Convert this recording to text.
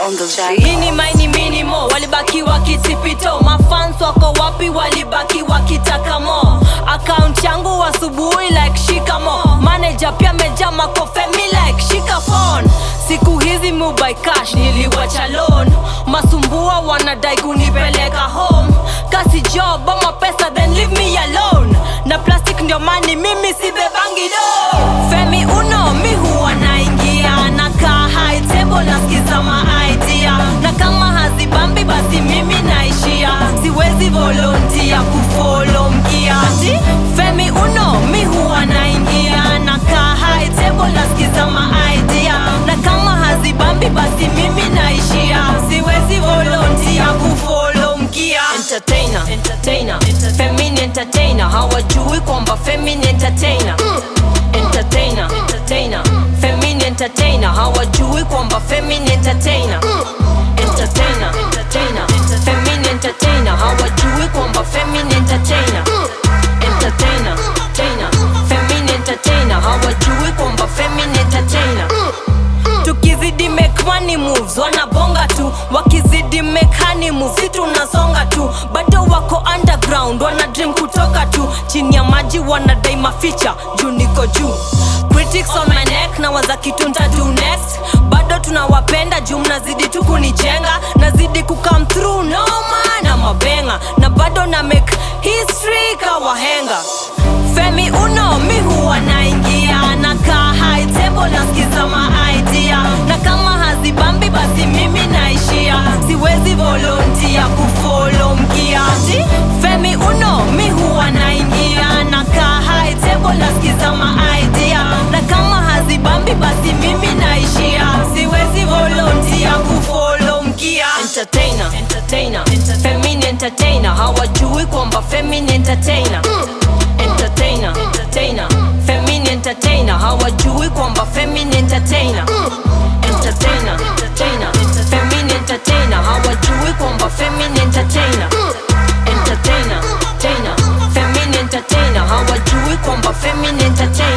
on the beat. Mini maini minimo walibaki wakitipito, mafans wako wapi? Walibaki wakitaka mo. Account yangu asubuhi like shikamo, manager pia meja makofemi like shika phone. Siku hizi mubai cash niliwacha loan, masumbua wanadai kunipeleka home. Kasi job ama pesa then leave me alone, na plastic ndio mani mimi sibebangi do. Femi uno mi huwa naingia nakaa high table nasikiza ma idea na kama hazibambi basi mimi naishia siwezi volontia kufolo mkia Ati, Femi uno mi huwa naingia nakaa high table nasikiza ma idea na kama hazibambi basi mimi naishia siwezi volontia kufolo mkia entertainer entertainer Femini entertainer hawajui kwamba Femini entertainer entertainer entertainer Femini entertainer hawajui kwamba Femini entertainer entertainer entertainer Femini entertainer hawajui kwamba Femini entertainer entertainer entertainer Femini entertainer hawajui kwamba Femini entertainer tukizidi make money moves wanabonga tu wakizidi make honey moves si tunasonga tu bado wako underground wana dream kutoka tu chini ya maji wanadai maficha juu niko juu critics on my neck na waza kitu ntadu next bado tunawapenda juu mnazidi tu kunijenga nazidi kukam through noma na mabenga na bado na make history kawahenga Femi uno mi huwa naingia nakaa high table nasikiza ma idea na kama hazibambi basi mimi naishia siwezi volontia kufolo mkia Ati, Femi uno mi huwa naingia nakaa high table nasikiza ma idea na kama hazibambi basi mimi naishia siwezi volontia kufolo mkia entertainer entertainer Femini entertainer hawajui kwamba Femini entertainer entertainer entertainer Femini entertainer hawajui kwamba Femini entertainer entertainer entertainer Femini entertainer hawajui kwamba Femini entertainer entertainer entertainer Femini entertainer hawajui kwamba Femini entertainer